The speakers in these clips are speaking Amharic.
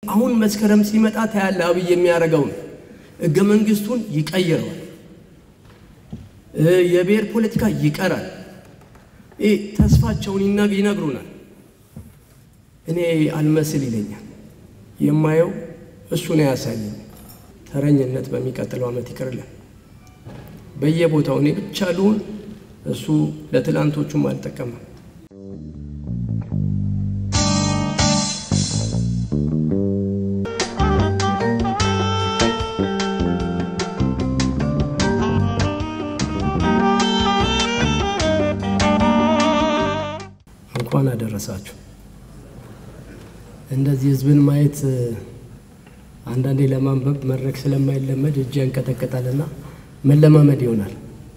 አሁን መስከረም ሲመጣ ታያለ አብይ የሚያደርገውን ሕገ መንግስቱን ይቀይረዋል። የብሔር ፖለቲካ ይቀራል። ይህ ተስፋቸውን ይነግሩናል። እኔ አልመስል ይለኛል። የማየው እሱን ያሳየኝ። ተረኝነት በሚቀጥለው ዓመት ይቅርልን። በየቦታው እኔ ብቻ ልሁን፣ እሱ ለትላንቶቹም አልጠቀመም። እንኳን አደረሳችሁ። እንደዚህ ህዝብን ማየት አንዳንዴ ለማንበብ መድረክ ስለማይለመድ እጅ ያንቀጠቅጣልና መለማመድ ይሆናል።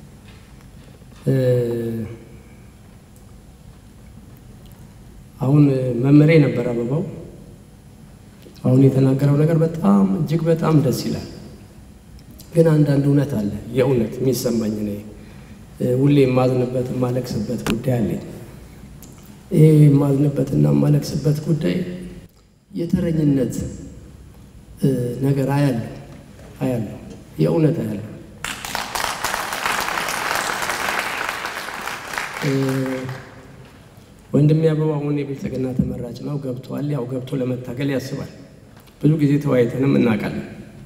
አሁን መመሪያ ነበር አበባው አሁን የተናገረው ነገር በጣም እጅግ በጣም ደስ ይላል። ግን አንዳንድ እውነት አለ። የእውነት የሚሰማኝ እኔ ሁሌ የማዝንበት የማለቅስበት ጉዳይ አለኝ። ይሄ የማዝንበትና የማለቅስበት ጉዳይ የተረኝነት ነገር አያለሁ አያለሁ የእውነት አያለሁ። ወንድሜ አበባ አሁን የብልጽግና ተመራጭ ነው፣ ገብቷል። ያው ገብቶ ለመታገል ያስባል። ብዙ ጊዜ ተወያይተንም እናውቃለን።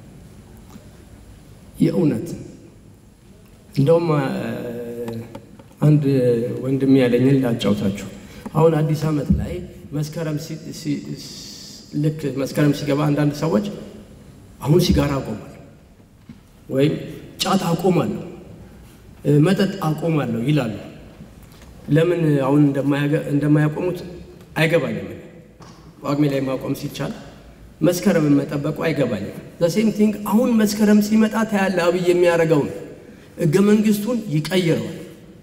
የእውነት እንደውም አንድ ወንድሜ ያለኝን ላጫውታችሁ። አሁን አዲስ ዓመት ላይ መስከረም ልክ መስከረም ሲገባ አንዳንድ ሰዎች አሁን ሲጋራ አቆማለሁ ወይም ጫት አቆማለሁ፣ መጠጥ አቆማለሁ ይላሉ። ለምን አሁን እንደማያቆሙት አይገባኝም። ጳጉሜ ላይ ማቆም ሲቻል መስከረምን መጠበቁ አይገባኝም። ዘሴም ቲንግ አሁን መስከረም ሲመጣ ታያለ አብይ የሚያደርገውን ሕገ መንግስቱን ይቀይረዋል።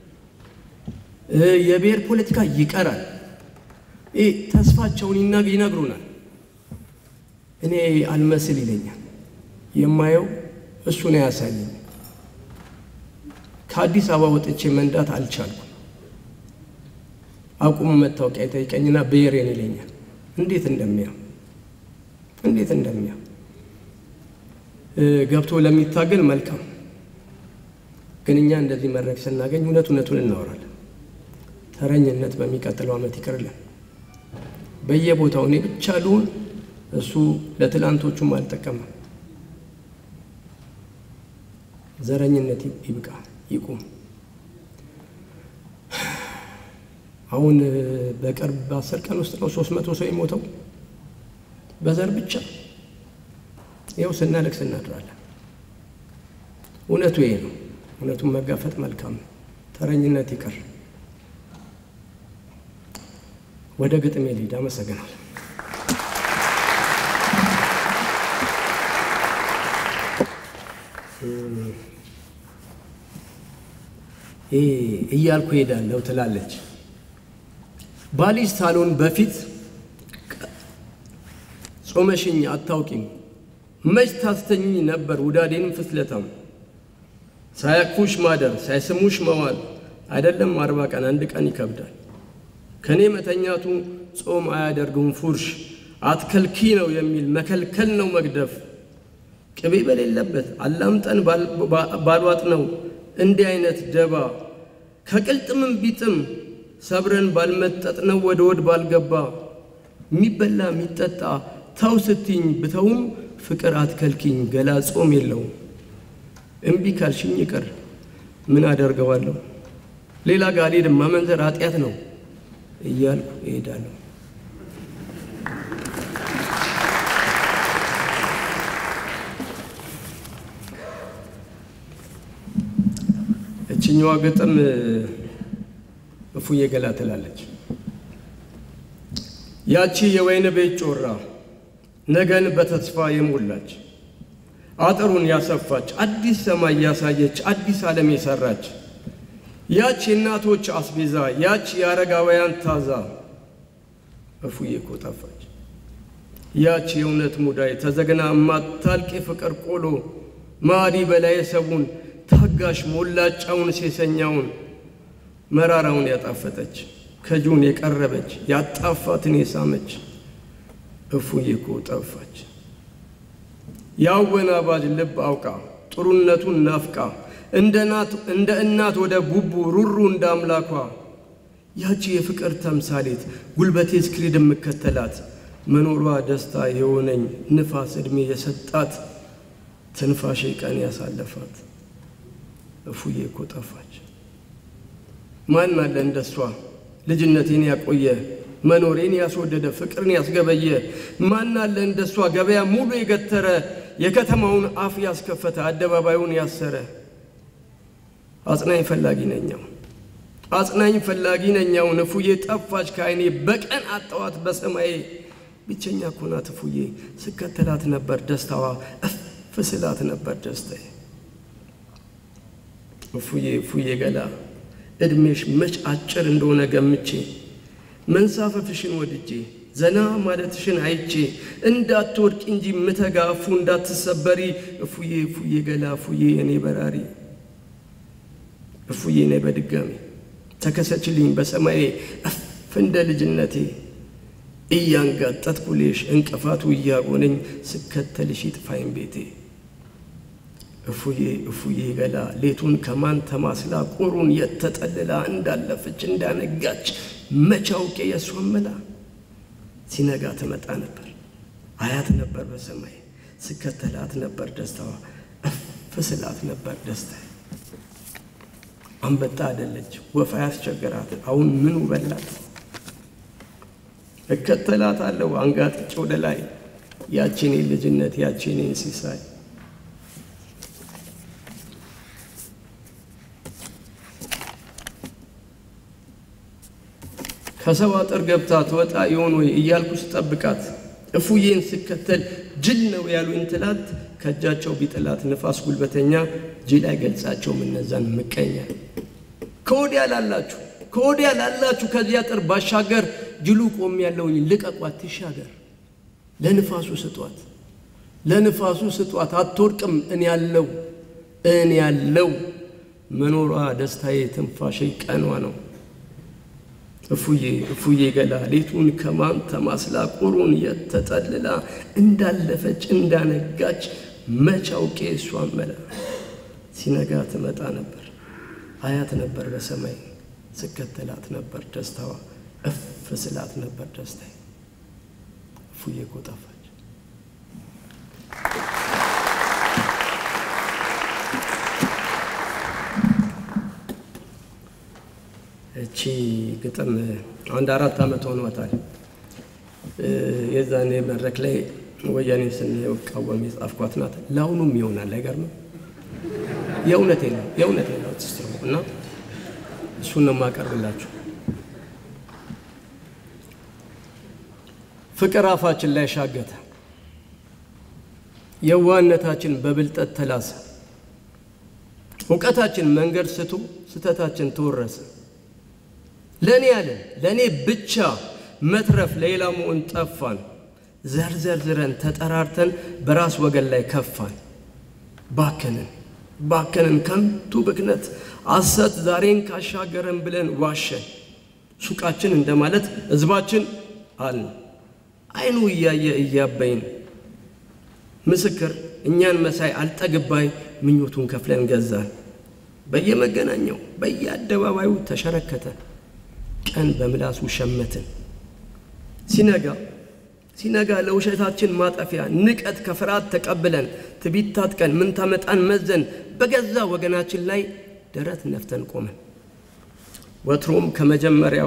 የብሔር ፖለቲካ ይቀራል። ይህ ተስፋቸውን ይነግሩናል። እኔ አልመስል ይለኛል። የማየው እሱን ያሳየኝ። ከአዲስ አበባ ወጥቼ መንዳት አልቻልኩም። አቁሙ መታወቂያ ይጠይቀኝና ብሔሬን ይለኛል። እንዴት እንደሚያ እንዴት እንደሚያ ገብቶ ለሚታገል መልካም። ግን እኛ እንደዚህ መድረክ ስናገኝ እውነት እውነቱን እናወራለን። ተረኝነት በሚቀጥለው ዓመት ይቅርልን። በየቦታው እኔ ብቻ ልሁን፣ እሱ ለትላንቶቹም አልጠቀመም። ዘረኝነት ይብቃ፣ ይቁም። አሁን በቅርብ በአስር ቀን ውስጥ ነው ሶስት መቶ ሰው የሞተው በዘር ብቻ። ይኸው ስናለቅስ እናድራለን። እውነቱ ይሄ ነው። እውነቱን መጋፈጥ መልካም ነው። ተረኝነት ይቀር። ወደ ግጥሜ ልሂድ። አመሰግናል። እያልኩ ሄዳለሁ ትላለች ባሊሽ ሳሎን በፊት ጾመሽኝ አታውቂም መች ታስተኝኝ ነበር ውዳዴንም ፍስለታም ሳያቅፉሽ ማደር ሳይስሙሽ መዋል አይደለም አርባ ቀን አንድ ቀን ይከብዳል። ከእኔ መተኛቱ ጾም አያደርግም ፉርሽ አትከልኪ ነው የሚል መከልከል ነው መግደፍ ቅቤ በሌለበት አላምጠን ባልዋጥ ነው እንዲህ አይነት ደባ ከቅልጥምም ቢጥም ሰብረን ባልመጠጥ ነው ወደ ወድ ባልገባ የሚበላ የሚጠጣ ተው ስትኝ ብተውም ፍቅር አትከልኪኝ ገላ ጾም የለውም እምቢ ካልሽኝ ይቅር ምን አደርገዋለሁ ሌላ ጋር አልሄድም ማመንዘር ኃጢአት ነው እያልኩ እሄዳለሁ። እችኛዋ ግጥም እፉዬ ገላ ትላለች። ያቺ የወይን ቤት ጮራ ነገን በተስፋ የሞላች አጥሩን ያሰፋች አዲስ ሰማይ ያሳየች አዲስ ዓለም የሰራች ያች የእናቶች አስቤዛ ያች የአረጋውያን ታዛ እፉዬ እኮ ጠፋች። ያች የእውነት ሙዳይ ተዘግና ማታልቅ የፍቅር ቆሎ ማዲ በላይ ሰቡን ታጋሽ ሞላጫውን ሴሰኛውን መራራውን ያጣፈጠች ከጁን የቀረበች ያጣፋትን የሳመች እፉዬ እኮ ጠፋች። የአወናባጅ ልብ አውቃ ጥሩነቱን ናፍቃ እንደ እናት ወደ ቡቡ ሩሩ እንደ አምላኳ ያቺ የፍቅር ተምሳሌት ጉልበቴ እስክሪድ የምከተላት መኖሯ ደስታ የሆነኝ ንፋስ ዕድሜ የሰጣት ትንፋሼ ቀን ያሳለፋት እፉዬ እኮ ጠፋች። ማን አለ እንደሷ ልጅነቴን ያቆየ መኖሬን ያስወደደ ፍቅርን ያስገበየ ማን አለ እንደሷ ገበያ ሙሉ የገተረ የከተማውን አፍ ያስከፈተ አደባባዩን ያሰረ አጽናኝ ፈላጊ ነኛው አጽናኝ ፈላጊ ነኛው እፉዬ ጠፋች ከዓይኔ በቀን አጠዋት በሰማዬ ብቸኛ እኮ ናት እፉዬ ስከተላት ነበር ደስታዋ እፍ ስላት ነበር ደስታዬ እፉዬ እፉዬ ገላ ዕድሜሽ መች አጭር እንደሆነ ገምቼ መንሳፈፍሽን ወድጄ ዘና ማለትሽን አይቼ እንዳትወድቂ እንጂ ምተጋ እፉ እንዳትሰበሪ እፉዬ እፉዬ ገላ እፉዬ የኔ በራሪ እፉዬ ነይ በድጋሚ ተከሰችልኝ በሰማዬ እፍ እንደ ልጅነቴ እያንጋጠጥኩልሽ እንቅፋቱ እያጎነኝ ስከተልሽ ይጥፋኝ ቤቴ እፉዬ እፉዬ ገላ ሌቱን ከማን ተማስላ ቁሩን የተጠልላ እንዳለፈች እንዳነጋች መቼ አውቄ የእሷን መላ ሲነጋ ትመጣ ነበር አያት ነበር በሰማይ ስከተላት ነበር ደስታዋ እፍ ስላት ነበር ደስታዬ አንበጣ አደለች ወፍ ያስቸገራት አሁን ምኑ በላት እከተላታለሁ አንጋጥጬ ወደ ላይ ያቺኔን ልጅነት ያቺኔን ሲሳይ ከሰው አጥር ገብታ ትወጣ ይሆን ወይ እያልኩ ስጠብቃት እፉዬን ስከተል ጅል ነው ያሉኝ ትላት ከእጃቸው ቢጥላት ንፋስ ጉልበተኛ ጅል አይገልጻቸውም እነዛን ምቀኛ ከወዲያ ላላችሁ ከወዲያ ላላችሁ ከዚህ አጥር ባሻገር ጅሉ ቆም ያለውኝ ልቀቋት ትሻገር ለንፋሱ ስጧት ለንፋሱ ስጧት አትወድቅም እኔ ያለው እኔ ያለው መኖሯ ደስታዬ ትንፋሼ ቀኗ ነው እፉዬ እፉዬ ገላ ሌቱን ከማን ተማስላ ቁሩን የተጠልላ እንዳለፈች እንዳነጋች መች አውቄ እሷን መላ ሲነጋ ትመጣ ነበር አያት ነበር በሰማይ ስከተላት ነበር ደስታዋ እፍ ስላት ነበር ደስታዬ እፉዬ እኮ ጠፋች። እቺ ግጥም አንድ አራት ዓመት ሆኗታል። የዛኔ መድረክ ላይ ወያኔ ስንቃወም የጻፍኳት ናት። ለአሁኑም ይሆናል። አይገርምም? የእውነቴ ነው የእውነቴ ነው ስ እና እሱን ነው የማቀርብላችሁ። ፍቅር አፋችን ላይ ሻገተ፣ የዋህነታችን በብልጠት ተላሰ፣ እውቀታችን መንገድ ስቶ ስተታችን ተወረሰ። ለእኔ ያለን ለእኔ ብቻ መትረፍ ለሌላ መሆን ጠፋን። ዘርዘርዝረን ተጠራርተን በራስ ወገን ላይ ከፋን። ባከንን ባከንን ከንቱ ብክነት አሰት ዛሬን ካሻገረን ብለን ዋሸን። ሱቃችን እንደማለት ሕዝባችን አልን አይኑ እያየ እያበይን ምስክር እኛን መሳይ አልጠግባይ ምኞቱን ከፍለን ገዛን። በየመገናኛው በየአደባባዩ ተሸረከተ። ቀን በምላሱ ሸመትን። ሲነጋ ሲነጋ ለውሸታችን ማጠፊያ ንቀት ከፍርሃት ተቀብለን ትቢት ታጥቀን ምን ታመጣን መዘን በገዛ ወገናችን ላይ ደረት ነፍተን ቆመን ወትሮም ከመጀመሪያው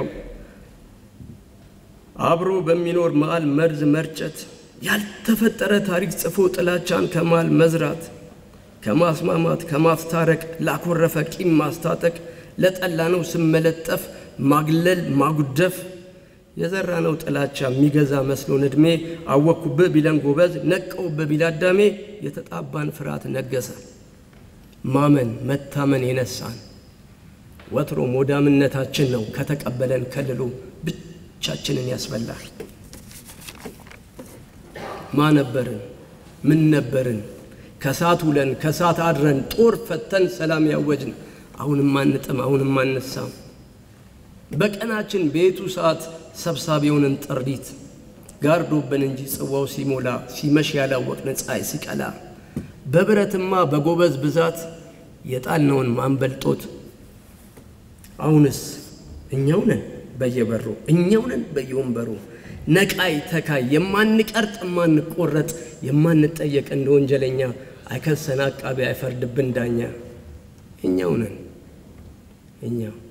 አብሮ በሚኖር መሃል መርዝ መርጨት ያልተፈጠረ ታሪክ ጽፎ ጥላቻን ከመሃል መዝራት ከማስማማት ከማስታረቅ ላኮረፈ ቂም ማስታጠቅ ለጠላነው ስም መለጠፍ ማግለል ማጉደፍ የዘራነው ጥላቻ የሚገዛ መስሎን ዕድሜ አወቅኩብህ ቢለን ጎበዝ ነቀውብህ ቢል አዳሜ የተጣባን ፍርሃት ነገሰ ማመን መታመን የነሳን ወትሮ ሞዳምነታችን ነው ከተቀበለን ከልሎ ብቻችንን ያስበላል። ማ ነበርን ምን ነበርን ከሳት ውለን ከሳት አድረን ጦር ፈተን ሰላም ያወጅን አሁንም አንጥም አሁንም አንሳም በቀናችን ቤቱ ሰዓት ሰብሳቢውንን ጥሪት ጋርዶብን እንጂ ጽዋው ሲሞላ ሲመሽ ያላወቅን ፀሐይ ሲቀላ በብረትማ በጎበዝ ብዛት የጣልነውን ማንበልጦት አሁንስ እኛው ነን በየበሩ እኛው ነን በየወንበሩ ነቃይ ተካይ የማንቀርጥ የማንቆረጥ የማንጠየቅ እንደ ወንጀለኛ አይከሰን አቃቢ አይፈርድብን ዳኛ እኛው ነን እኛው